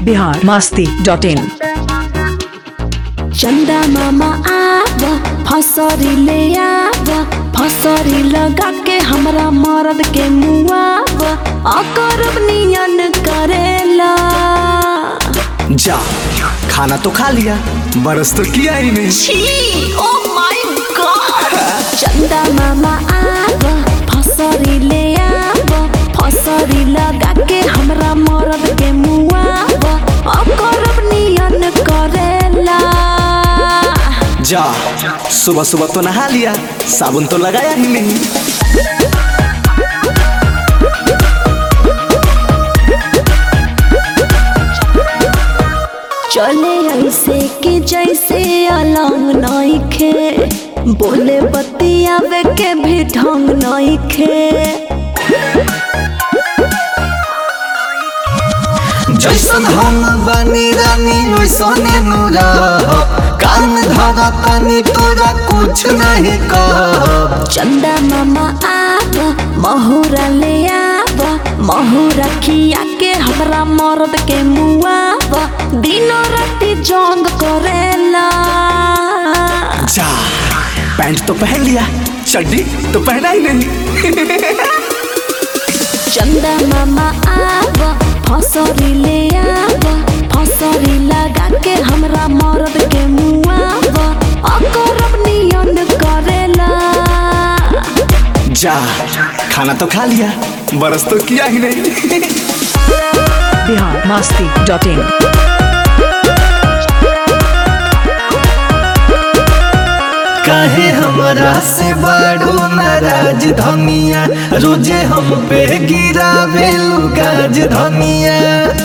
Bihar Masti dot in चंदा मामा आब फसरी ले आब फसरी लगा के हमरा मरद के मुआब अकरब नियन करेला जा खाना तो खा लिया बरस तो किया ही नहीं छी ओ माय गॉड चंदा मामा आब फसरी ले आब फसरी लगा के हमरा मरद के मुआब अकरब नियन करेला जा सुबह सुबह तो नहा लिया साबुन तो लगाया ही नहीं चले ऐसे कि जैसे अलंग नइखे बोले बतियावे के भी ढंग नइखे जैसन हम बनी रानी वैसने नूरा कान धरा तनी तोरा कुछ नहीं कह चंदा मामा आब महुरा ले आब महुरा खिया के हमरा मर्द के मुआब दिनो राति जंग करेला जा पैंट तो पहन लिया चड्डी तो पहना ही नहीं चंदा मामा आब फसरी ले आब फसरी लगा के हमरा मर्द के मुआब अकरब नियन करेला जा खाना तो खा लिया बरस तो किया ही नहीं बिहार मास्ती डॉट इन काहे हमरा से बड़ो नाराज धनिया रोजे हम पे गिरा भेलू गाज धनिया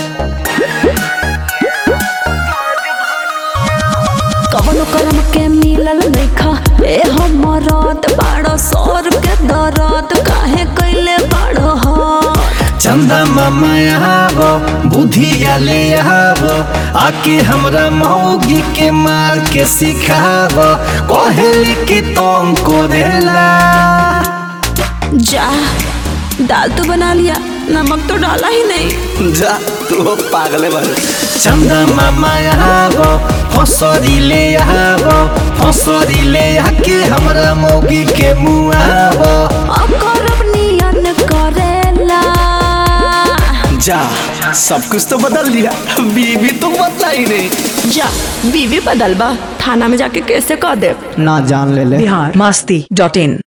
कवनो करम के मिलल नइखा ए हमरद बाड़ो सौर के दरद काहे कैले बाड़ो हो चंदा मामा आबो बुधिया ले आबो आके हमरा मौगी के मार के सिखाबो कहली कि तुम करेला जा दाल तो बना लिया नमक तो डाला ही नहीं जा तू पागले बन चंदा मामा आबो फसरी ले आबो फसरी ले आके हमरा मौगी के मुआबो अकरब नियन करेला जा सब कुछ तो बदल दिया बीवी तो बदला ही नहीं जा बीवी बदलबा थाना में जाके कैसे कह दे ना जान ले ले बिहार मास्ती डॉट इन